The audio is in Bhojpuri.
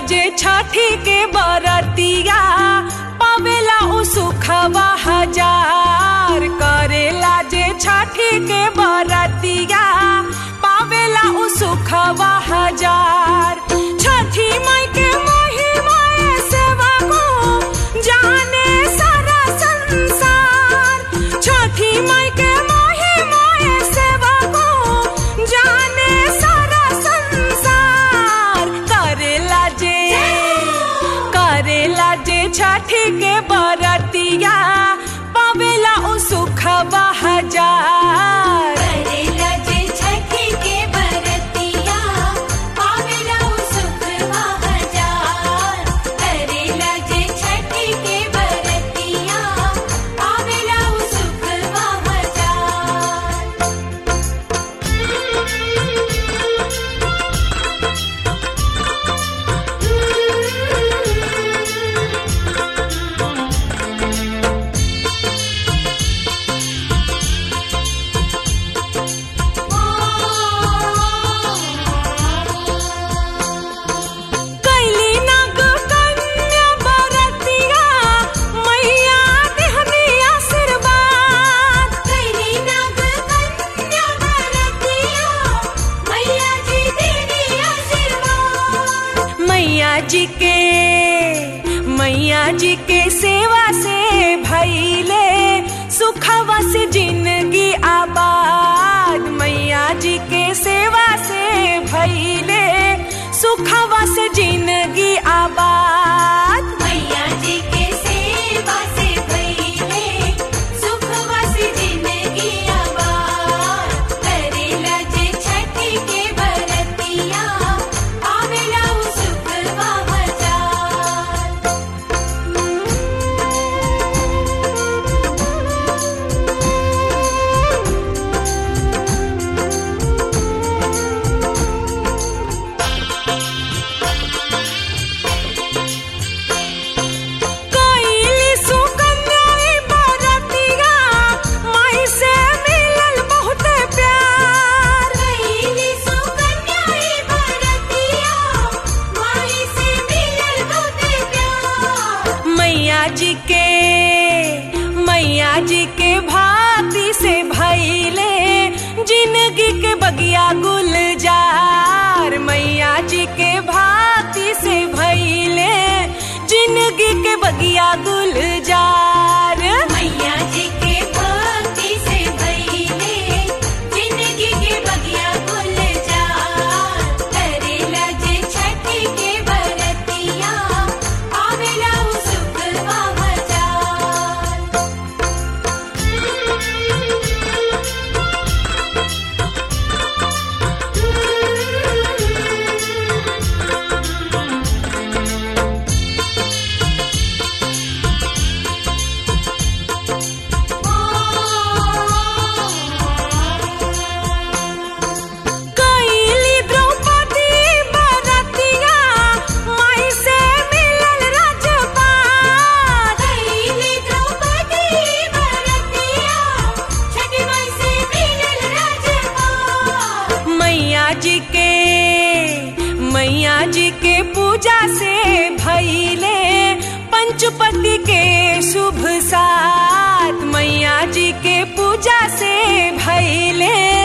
जे छठी के बरतिया पावेला उ सुखवा हजार करेला जे छठी के बरतिया पावेला उ सुखवा हजार छठी माई के महिमा सेवा को जाने सारा संसार छठी माई के महिमा सेवा को जाने सारा संसार करेला जे करेला जे छठी के बरतिया पावेला उ सुखवा हजार करेला जे छठी के बरतिया पावेला उ सुखवा हजार करेला जे छठी के बरतिया पावेला उ सुखवा हजार कैली नाग कन्या बरतिया मैया देहनी आशीर्वाद कैली नाग कन्या बरतिया मैया जी देवी आशीर्वाद मैया जी के मैया जी के सेवा से भैले सुखवा से जिंदगी आबाद मैया जी के सेवा से भैले सुखवा से जिंदगी आबाद मैया जी के सेवा से भइले सुखवा से जिंदगी आबाद करेला जे छठी के बरतिया पावेला उ सुखवा हजार कैली सुकन्या ई बरतिया माई से मिलल बहुत प्यार कैली सुकन्या ई बरतिया माई से मिलल बहुते प्यार मैया जी के मैया जी के भाती से भैले जिंदगी के बगिया गुलजार मैया जी के भाती से भैले जिंदगी के बगिया गुलजार मैया जी के भक्ति से भइले जिंदगी के बगिया गुलजार करेला जे छठी के बरतिया पावेला उ सुखवा हजार कैली द्रौपदी बरतिया माई से मिलल राजपाट कैली द्रौपदी बरतिया छठी माई से मिलल राजपाट मैया जी के मैया जी के पूजा से भैले पंचपति के शुभ साथ मैया जी के पूजा से भैले